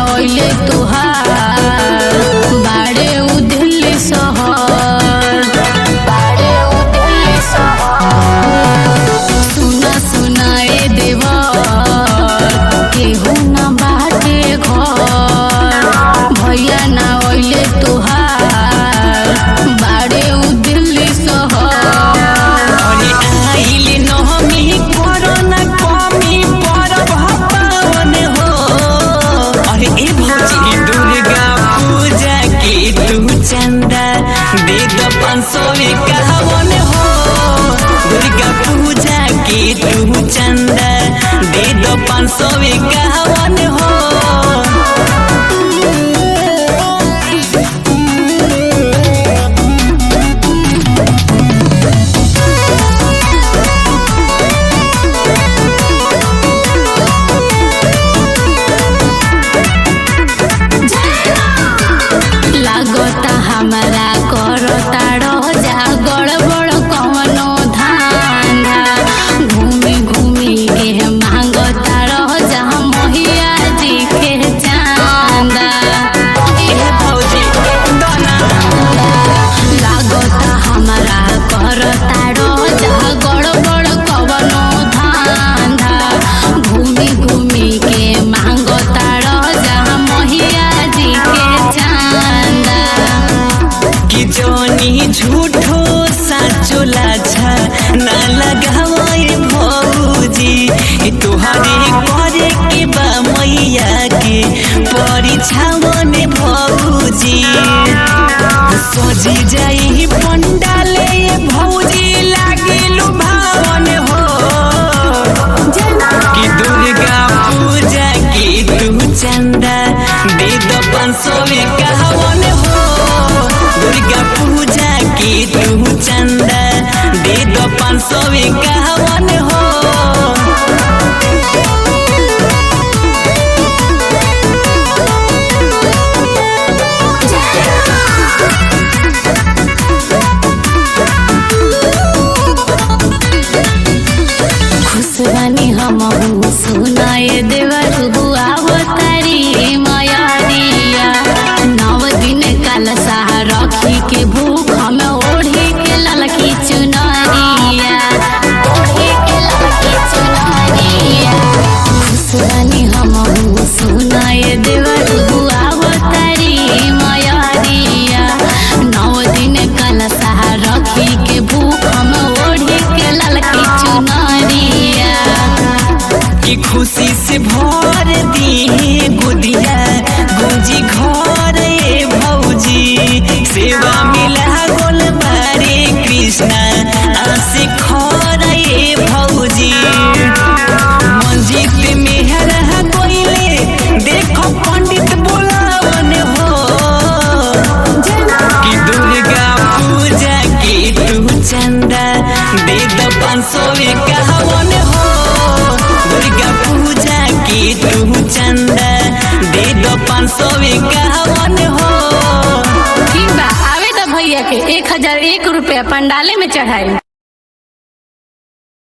ओइले तुहार बाड़े उ दिल्ली शहर बाड़े उ दिल्ली शहर सुना सुनाए देवर केहू ना बाटे घर भैया ना ओइले तुहार बाड़े उ दिल्ली शहर अरे आइले नहमी कोरोना कमी परब पावन हो अरे ए भौजी दुर्गा पूजा के तू चंदा दे दो पाँच सौ इक्यावन हो दुर्गा पूजा के तू चंदा दे दो पाँच सौ इक्यावन हो लागता हमारा करता रह जा गड़बड़ कवनो धांधा घूमी घूमी के मांगता रह जा महिया जी के चांदा ए भौजी दोना लागता हमारा करता रह जा गड़बड़ कवनो धांधा घूमी घूमी के मांगता रह जा महिया जी के चांदा कि जोनी झूठो साचो लाछा ना लगावे भौजी ई तोहरे करे के बा मैया के परीक्षावन भौजी सजी जाई पंडाले भौजी लागे लुभावन हो कि दुर्गा पूजा के तू चंदा दे दो पाँच सौ इक्यावन हो दुर्गा पूजा के तू चंदा दे दो पाँच सौ इक्यावन हो खुशबानी हम सुनाए देवर हुआ तारी मयारिया नव दिन कल सहा रखी के भूख हम ओढ़ी के ललकी चुनरिया ओढ़ी के ललकी चुनरिया खुशबानी हम सुनाए देवर हुआ तारी मयारिया नव दिन कल सहा रखी के भूख हम ओढ़ी के ललकी चुनरिया कि खुशी से भर दी गुदिया गुंजी घर ए भौजी सेवा मिला गोल बारे कृष्णा आसे खर ए भौजी मंजित मेहर कोइले देखो पंडित बोलावन हो कि दुर्गा पूजा के तू चंदा दे दो पाँच सौ इक्यावन हो दुर्गा पूजा के तू चंदा दे दो पाँच सौ इक्यावन हो ठीक बा आवे तो भैया के एक हजार एक रुपया पंडाले में चढ़ाई